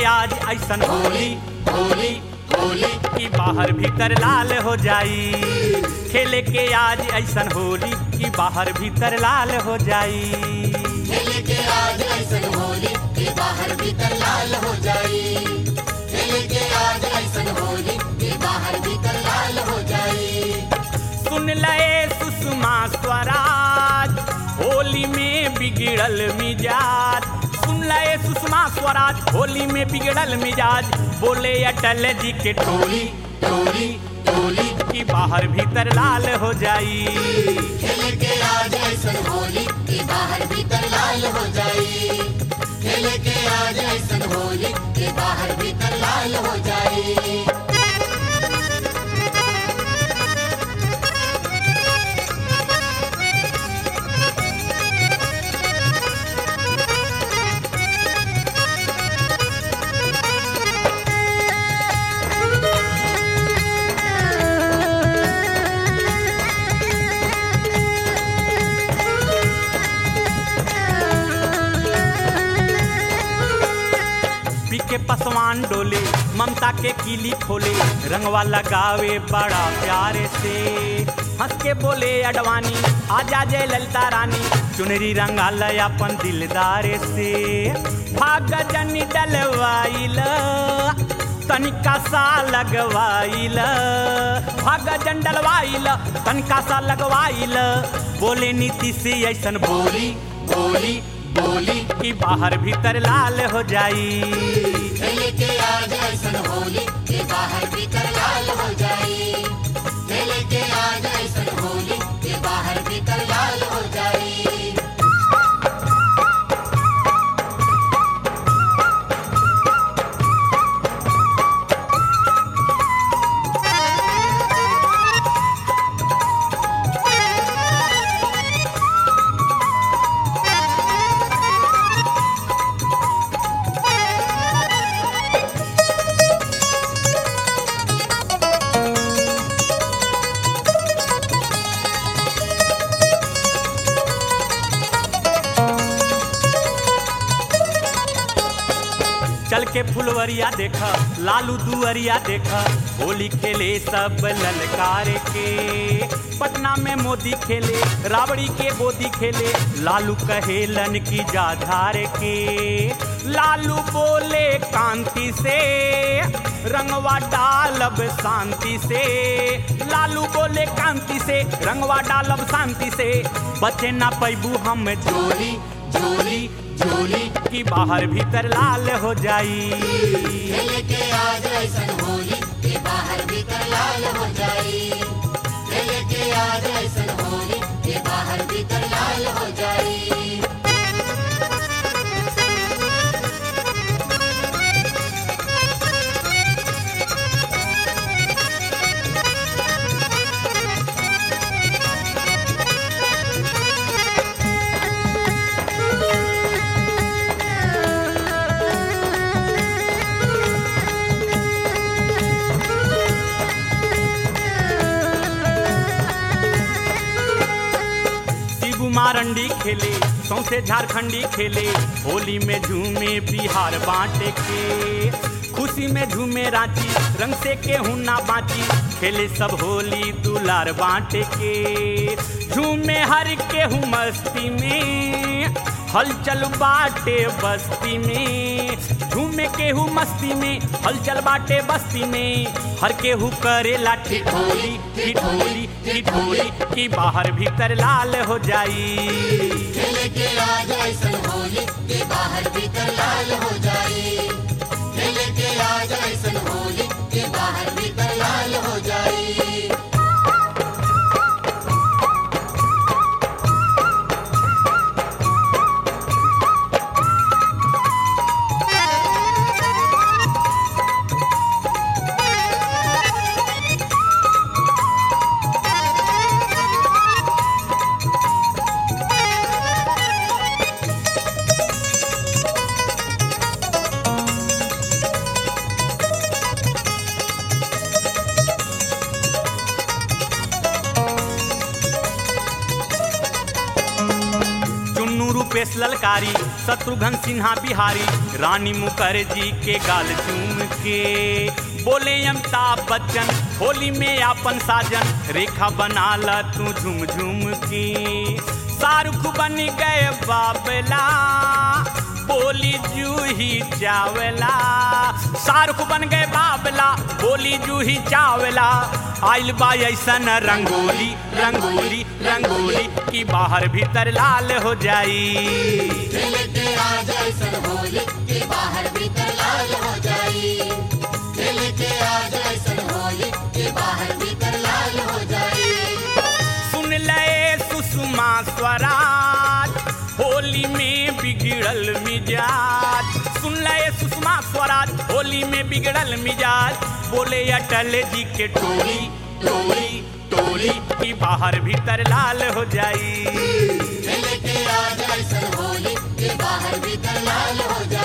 आज ऐसन होली होली होली की बाहर भीतर लाल हो जाई खेले के आज ऐसन होली की बाहर भीतर लाल हो जाई खेले के आज ऐसन होली के बाहर भीतर लाल हो जाई खेले के आज ऐसन होली के बाहर भीतर लाल हो जाई सुन लए सुषमा स्वराज होली में बिगड़ल मिजाज सुन लए सुषमा स्वराज होली में बिगड़ल मिजाज बोले अटल जी के टोली टोली टोली की बाहर भीतर लाल हो जाई खेले के आज ऐसन होली के बाहर भीतर लाल हो जाई खेले के आज ऐसन होली के बाहर भीतर लाल हो जाई पीके पसवान डोले ममता के कीली खोले रंगवा लगावे बड़ा प्यारे से हंस के बोले अडवानी आजा जय ललिता रानी चुनरी रंगा लय अपन दिलदारे से भाग जनी डलवाइल तनिका सा लगवाइल भाग जन डलवाइल तनिका सा लगवाइल बोले नीति से ऐसन बोली बोली बोली की बाहर भीतर लाल हो जाई खेले के आज ऐसन होली के बाहर भीतर लाल हो जाई खेले के आज ऐसन होली के बाहर भीतर लाल हो जाई चल के फुलवरिया देखा लालू दुअरिया देखा होली खेले सब ललकार के पटना में मोदी खेले राबड़ी के बोदी खेले लालू कहेलन की जाधार के लालू बोले कांति से रंगवा डालब शांति से लालू बोले कांति से रंगवा डालब शांति से बचे ना पैबू हम जोली जोली जोली की बाहर भीतर लाल हो जाई खेले के आज ऐसन होली के बाहर भीतर लाल हो जाई खेले के आज ऐसन होली के बाहर भीतर लाल हो जाई शिबू मारंडी खेले सौसे झारखंडी खेले होली में झूमे बिहार बांटे के खुशी में झूमे रांची रंग से केहू ना बाची खेले सब होली दुलार बांटे के झूमे हर केहू मस्ती में हलचल बाटे बस्ती में झूमे केहू मस्ती में हलचल बाटे बस्ती में हर केहू करेला ठिठोली ठिठोली ठिठोली की बाहर भीतर लाल हो जाई खेले के आज ऐसन होली के बाहर भीतर लाल हो जाई खेले के आज ऐसन होली के बाहर भीतर लाल हो जाई रूपेश ललकारी शत्रुघ्न सिन्हा बिहारी रानी मुखर्जी के गाल चूम के बोले अमिताभ बच्चन होली में आपन साजन रेखा बना ला तू झूम झूम के शाहरुख बन गए बाबला बोली जूही चावला शाहरुख बन गए बाबला बोली जूही चावला आइल बा ऐसन रंगोली रंगोली रंगोली की बाहर भीतर लाल हो जाई खेल के आज ऐसन होली के बाहर भीतर लाल हो जाई खेल के आज ऐसन होली के बाहर भीतर लाल हो जाई सुन ले सुषमा स्वराज होली में बिगड़ल मिजाज सुन ले सुषमा स्वराज होली में बिगड़ल मिजाज बोले अटल जी के टोली टोली टोली की बाहर भीतर लाल हो जाई खेल के आज ऐसन होली के बाहर भीतर लाल हो जाई